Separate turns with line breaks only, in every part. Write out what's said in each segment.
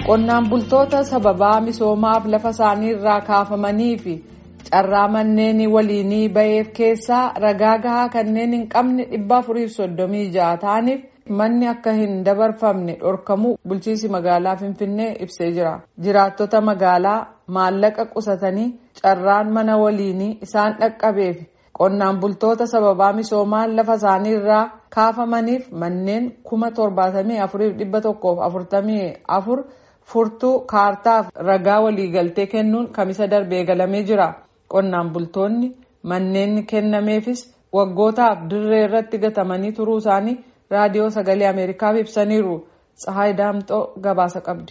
qonnaan bultoota sababaa misoomaaf lafa isaanii irraa kaafamanii fi carraa manneen waliinii baheef keessaa ragaa gahaa kanneen hin qabne dhibba afuriif soddomii ja'a ta'aniif manni akka hin dabarfamne dhorkamuu bulchiinsi magaalaa finfinnee ibsee jira jiraattota magaalaa maallaqa qusatanii carraan mana waliinii isaan dhaqqabeef qonnaan bultoota sababaa misoomaan lafa isaanii irraa kaafamaniif manneen kuma torbaatamii afuriif dhibba tokkoof afurtamii afur furtuu kaartaaf ragaa waliigaltee kennuun kamisa darbee galamee jira qonnaan bultoonni manneen kennameefis waggootaaf dirree irratti gatamanii turuu isaanii raadiyoo sagalee ameerikaaf ibsaniiru tsahaay daamxoo gabaasa qabdi.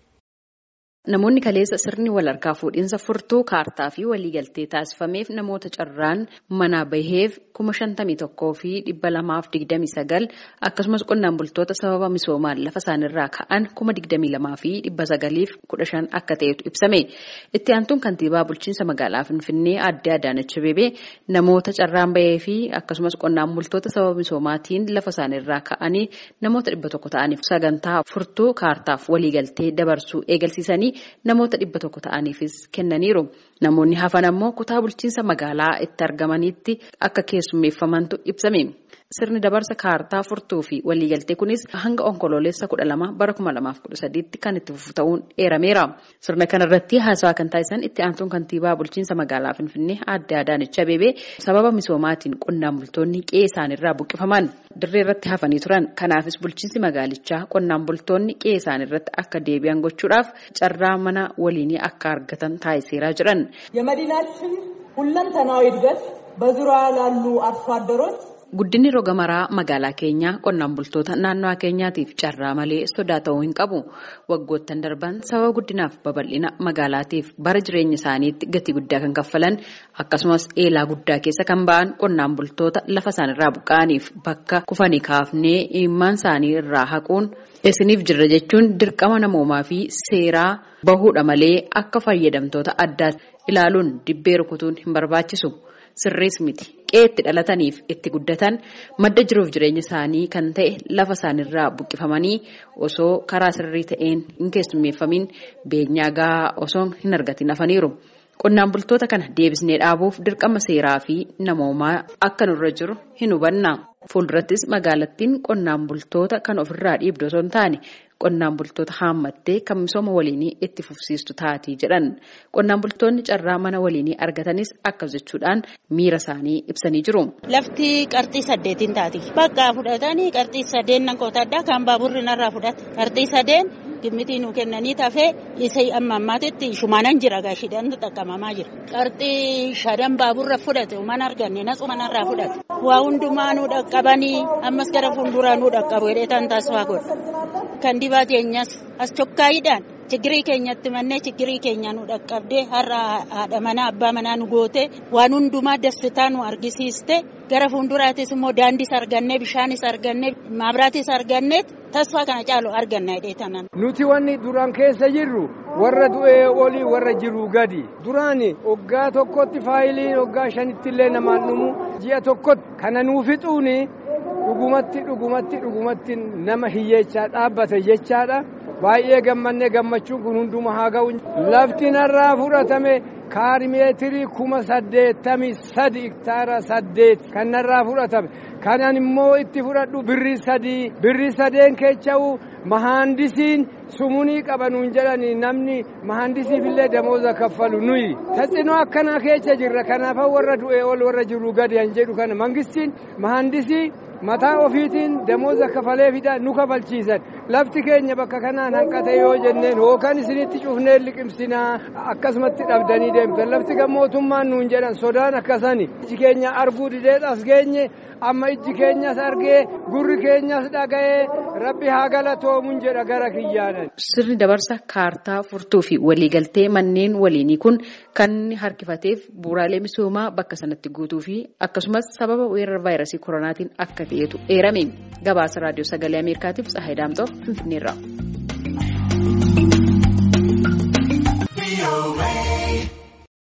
Namoonni kaleessa sirni wal harkaa fuudhinsa furtuu kaartaa fi waliigaltee taasifameef namoota carraan manaa baheef kuma shantamii tokkoo fi dhibba lamaaf digdamii sagal akkasumas qonnaan bultoota sababa misoomaan lafa isaanirraa ka'an kuma digdamii lamaa fi dhibba sagaliif kudha shan akka ta'etu ibsame. Itti aantuun kantiibaa bulchiinsa magaalaa Finfinnee aadde Adaanach Abeebee namoota carraan bahee fi akkasumas qonnaan bultoota sababa misoomaatiin lafa isaanirraa ka'anii namoota dhibba tokko ta'aniif sagantaa furtuu kaartaaf waliigaltee dabarsuu eegalsiisanii. namoota dhibba tokko ta'aniifis kennaniiru namoonni hafan ammoo kutaa bulchiinsa magaalaa itti argamanitti akka keessummeeffamantu ibsame sirni dabarsa kaartaa furtuu fi waliigaltee kunis hanga onkoloolessa kudha lama bara kuma lamaaf kudha sadiitti kan itti fufu ta'uun eerameera sirna kanarratti haasawaa kan taasisan itti aantuun kantiibaa bulchiinsa magaalaa finfinnee aadde Adaanech Abeebee sababa misoomaatiin qonnaan bultoonni qe'ee isaanirraa buqqifaman dirree irratti hafanii turan kanaafis bulchiinsi magaalichaa qonnaan bultoonni qe'ee isaanirratti akka deebi'an gochuudhaaf carraa mana waliinii akka argatan taasiseeraa jiran.
የመዲናችን ሁለንተናዊ እድገት በዙሪያ ላሉ አርሶ አደሮች
Guddinni roga maraa magaalaa keenyaa qonnaan bultoota naannoo keenyaatiif carraa malee sodaa ta'uu hin qabu. Waggoottan darban sababa guddinaaf babal'ina magaalaatiif bara jireenya isaaniitti gatii guddaa kan kaffalan akkasumas eelaa guddaa keessa kan ba'an qonnaan bultoota lafa isaanirraa buqqa'aniif bakka kufanii kaafnee imimmaan isaanii irraa haquun isiniif jirra jechuun dirqama namoomaa fi seeraa bahuudha malee akka fayyadamtoota addaa ilaaluun dibbee rukutuun hin barbaachisu. Sirriis miti qe'ee itti dhalataniif itti guddatan madda jiruuf jireenya isaanii kan ta'e lafa isaanirraa buqqifamanii osoo karaa sirrii ta'een hin keessummeeffamin beenyaa gahaa osoo hin argatin hafaniiru. Qonnaan bultoota kana deebisnee dhaabuuf dirqama seeraa fi namoomaa akka nurra jiru hin hubanna. Fuuldurattis magaalattiin qonnaan bultoota kan ofirraa dhiibdu osoo hin taane qonnaan bultoota haammattee kan misooma waliinii itti fufsiistu taatii jedhan. Qonnaan bultoonni carraa mana waliinii argatanis akkas jechuudhaan miira isaanii ibsanii jiru.
Lafti qarxii saddeetiin taati. Bakka fudhatanii qarxii sadeen nan qootadha kan baaburri narraa fudhata. Qarxii sadeen gimmitii nu kennanii tafee isa amma ammaatitti shumaanan jira gaashiidhaan xaqqabamaa jira. Qarxii shadan baaburra fudhate mana arganne nasu manarraa fudhate. Waa hundumaa nu dhaqqabanii ammas gara fuulduraa nu dhaqqabu hedheetaan taasifaa godha. Kan dibaa keenyas as chokkaayiidhaan chigirii keenyatti mannee chigirii keenya nu dhaqqabdee har'a haadha manaa abbaa manaa nu goote waan hundumaa dasitaa nu argisiiste gara fuulduraatis immoo daandiis argannee bishaanis argannee maabiraatis argannee tasfaa kana caalu arganna hedheetanan.
Nuti wanni duraan keessa jirru warra du'ee olii warra jiru gadi duraan hoggaa tokkotti faayiliin hoggaa shanitti illee namaan dhumu ji'a tokkotti kana nuu fixuuni dhugumatti dhugumatti dhugumatti nama hiyyeechaa dhaabbate jechaadha baay'ee gammannee gammachuun kun hunduma haa ga'u lafti narraa fudhatame kaarimeetirii kuma saddeettamii sadi iktaara saddeet kan narraa fudhatame kanan immoo itti fudhadhu birrii sadii birrii sadeen keecha'u mahaandisiin sumunii qabanuun jedhani namni mahaandisiif illee damooza kaffalu nuyi taxinoo akkanaa keessa jirra kanaafaa warra du'ee ol warra jiru gadi han jedhu kana mangistiin mahaandisii mataa ofiitiin damooza kafalee fida nu kafalchiisan lafti keenya bakka kanaan hanqate yoo jenneen hookaan isinitti cufnee liqimsinaa akkasumatti dhabdanii deemtan lafti gammootummaan nuun jedhan sodaan akkasani iji keenya arguu dideet as geenye amma iji keenyas argee gurri keenyas dhaga'ee rabbi haa galatoomuun jedha gara kiyyaanan.
Sirni dabarsa kaartaa furtuu fi waliigaltee manneen waliinii kun kan harkifateef bu'uuraalee misoomaa bakka sanatti guutuu fi akkasumas sababa weerara vaayirasii koronaatiin akka ta'etu eerame gabaasa raadiyoo sagalee ameerikaatiif tsahayi daamxoo finfinneerra.